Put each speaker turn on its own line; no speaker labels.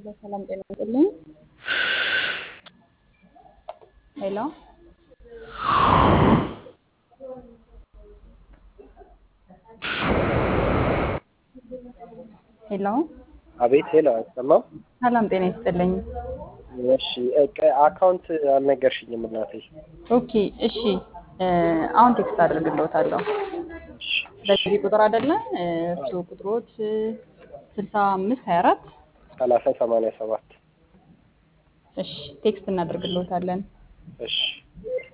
ሄሎ ሰላም ጤና ይስጥልኝ። ሄሎ ሄሎ
አቤት ሄሎ፣ አይሰማም?
ሰላም ጤና ይስጥልኝ።
እሺ እቅ- አካውንት አልነገርሽኝም እናቴ።
ኦኬ እሺ፣ እ፣ አሁን ቴክስት አድርግልዎታለሁ።
እሺ፣
በዚህ ቁጥር አይደለ እሱ ቁጥሮት ስልሳ አምስት ሀያ አራት
ሰላሳ ሰማንያ ሰባት
እሺ ቴክስት እናደርግልዎታለን።
እሺ